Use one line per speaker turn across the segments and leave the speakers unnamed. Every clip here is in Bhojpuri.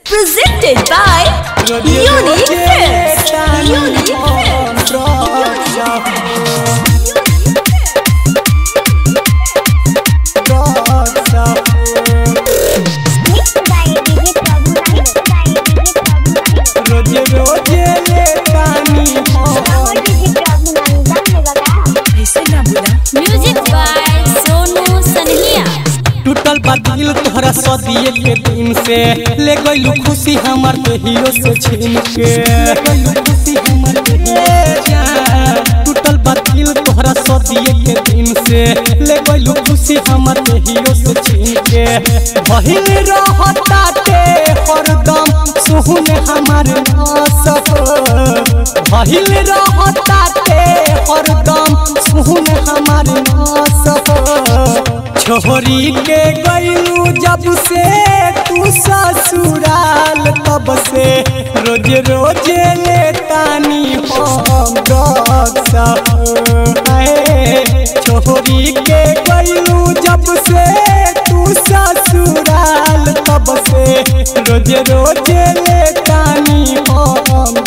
Presented by Unique Films. Unique Films.
रोजे रोजे ले पानी
Music by Sonu Sanhlia.
टूटल बा दिल तोहरा सदिए के दिन से ले गइलू खुशी हमर के हीरो से छीन के ले गइलू खुशी हमर के जान। टूटल बा दिल तोहरा सदिए के दिन से ले गइलू खुशी हमर के हीरो से छीन के भइल रहता ते हरदम सुहुन हमर नासक भइल रहता ते हरदम सुहुन हमर नासक छोरी के गईलू जब से तू ससुराल तब से रोज रोज ले तानी हम छोरी के गईलू जब से तू ससुराल तब से रोज रोज ले तानी हम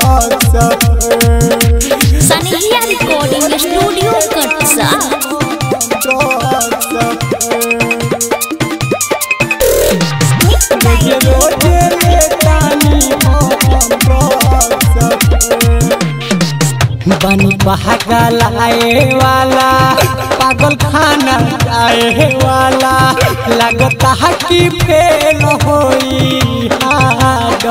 Sanhlia Recording Studio, Katsa.
रोजे रोजे ले तानी बनी पागल आए वाला पागल खाना आए वाला लगता है कि फेल होई हाड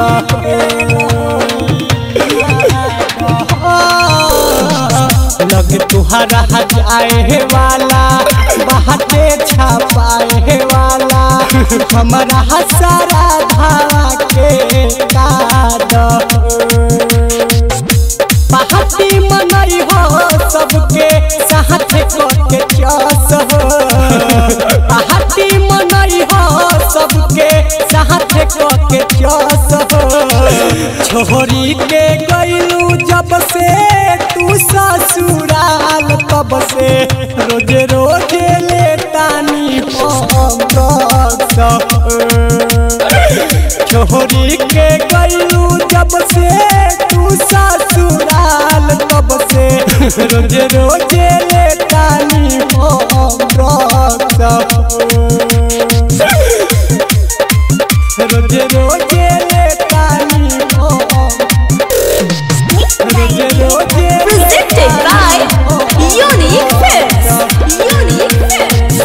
लग तुहरा जाए वाला बाटे छापाए वाला हमारा सारा धावा के काद पहाटी मनई हो सबके साथ के चस हो पहाटी मनई हो सबके साथ के चस हो छोरी के गईलू जब से तू ससुराल तब से रोज रोज ले तानी हम छोरी के गईलू जब से तू ससुराल तब से रोज रोज ले तानी हम रोज रोज ले तानी हम रोज रोज
Presented by Unique Films. Unique Films.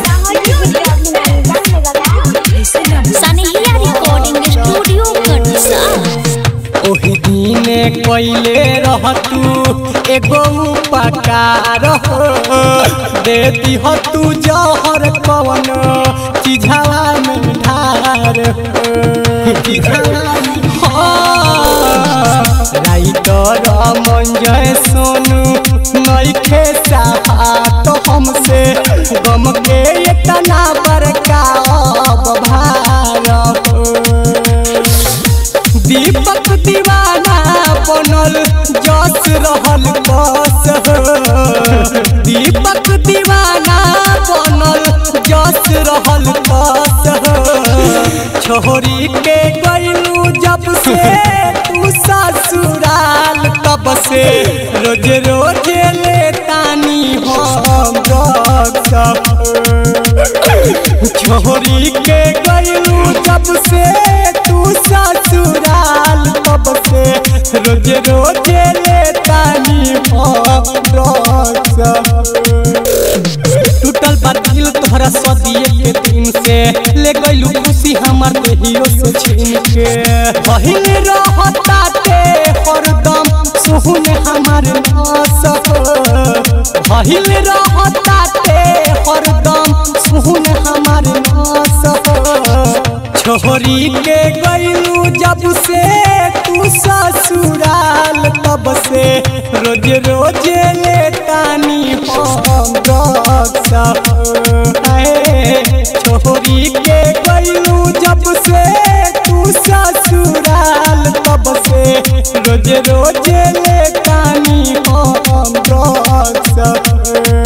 Sanhlia Recording Studio, Katsa.
ओही दिने कइले रहतू एगो उपकार हो दे दिह तू जहर कवन चिझावा में ढार हो चिझावा में राइटर मंजय सोनू नइखे साथ हमसे गम के इतना बड़का अब भार हो दीपक दीवाना बनल जस रहल बस हो दीपक दीवाना बनल जस रहल बस हो छोरी के गईलू जब से तू ससुराल तब से रोज रोज ले तानी हम छोरी के गईलू जब से तू ससुराल तब से रोज रोज ले तानी हम टूटल बा दिल तोहरा सदिए के दिन से ले गईलू खुशी हमर के हीरो से छीन के बहिल रहता ते हरदम सुहुन हमर नासक बहिल रहता ते हरदम सुहुन हमर नासक छोरी के गईलू जब से तू ससुराल तब से रोज रोज ले तानी हम छोरी के गईलू जब से तू ससुराल तब से रोज रोज ले तानी हम